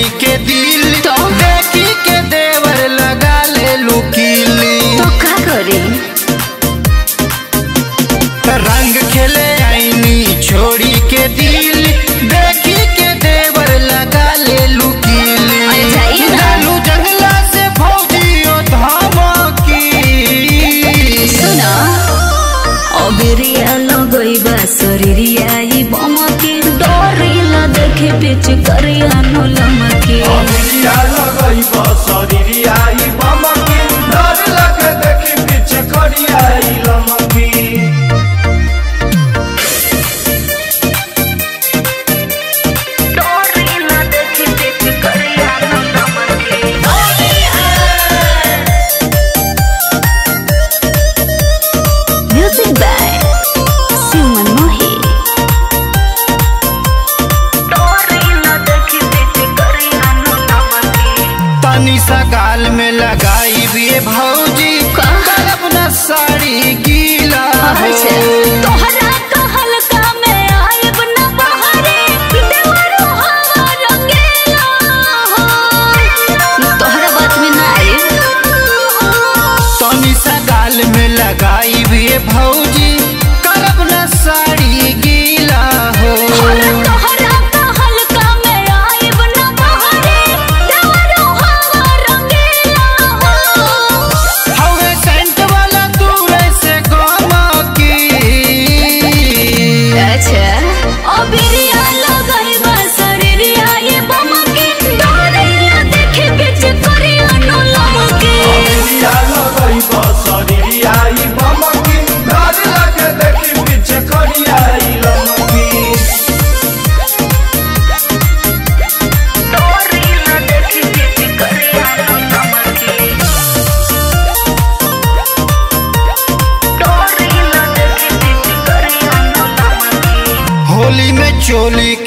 के दिल तो? देखी के देवर लगा ले लुकीली तो का करी रंग खेले आईनी छोड़ी के दिल देखी के देवर लगा ले लुकीली अरे जाइए ना। डालू जंगला से फौजियो धमकी सुना अबेरिया लगइबा शरीरिया ई बमके डरिला देखे पिच करिया नो लमके अमिया लगई बसरिया ई बमकी डर लगे देखी पीछे करिया ई लमकी डरिला देखे पिच करिया नो लमके म्यूजिक बाय सुमन मोही डरिला देखे पिच करिया नो लमके तनी सा गाल में लगाई भी भौजी का? करब न साड़ी गीला हो अच्छा तोहरा कहल का मैं आयब न बहरे देवरो हवा रंगेला हो तोहरा बात में ना आयब तनी सा गाल में लगाई भी भौजी करब न साड़ी गीला हो तोहरा कहल का मैं आयब न बहरे देवरो हवा रंगेला हो हवे सेंट वाला दूर से गमकी अच्छा अबिरिया लगइबा शरीरिया ये बमके डरिया देखे बिच करिया नो लमके अमिया लगई बसरिया ई बमकी डर लगे देखी पीछे करिया ई लमकी डरिला देखे बिच करिया नो लमके डरिला देखे बिच करिया नो लमके होली में चोली